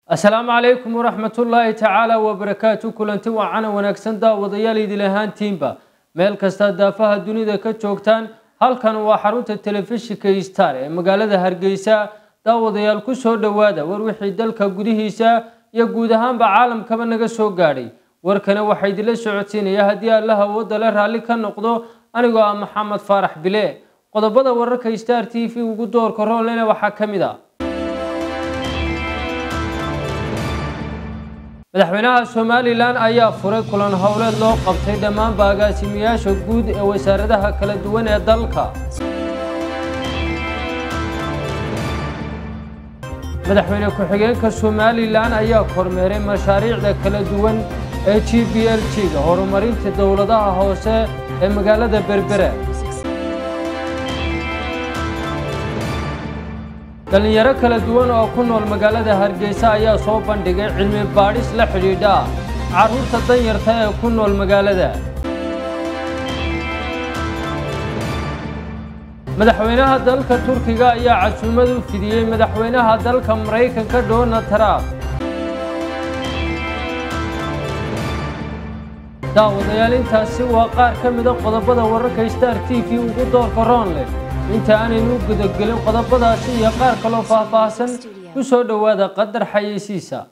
asalaamu calaykum waraxmatullaahi tacaala wabarakaatu kulanti waacana wanaagsan daawadayaal idil ahaantiinba meel kasta daafaha dunida ka joogtaan halkan waa xarunta telefishinka star ee magaalada hargeysa daawadayaal ku soo dhowaada war wixii dalka gudihiisa iyo guud ahaanba caalamkaba naga soo gaadhay warkana waxaa idinla socodsiinaya haddii allaha awoodda le raalli ka noqdo anigoo ah maxamed faarax bile qodobada wararka star t v ugu doorka roolena waxaa ka mid a madaxweynaha somalilan ayaa furay kulan howleed loo qabtay dhammaanba agaasimayaasha guud ee wasaaradaha kala duwan ee dalka madaxweyne ku-xigeenka somalilan ayaa kormeeray mashaariicda kala duwan ee g b l g ga horumarinta dowladaha hoose ee magaalada berbere dhallinyaro kala duwan oo ku nool magaalada hargeysa ayaa soo bandhigay cilmi baadhis la xidhiidha carruurta danyarta ee ku nool magaalada madaxweynaha dalka turkiga ayaa casuumad u fidiyey madaxweynaha dalka maraykanka donald trump daawadayaal intaasi waa qaar ka mida qodobada wararka star t v ugu doorka roonleh inta aanaynu u gudagelin qodobadaasi iyo qaar kaloo faahfaahsan ku soo dhowaada qadar xayeysiisa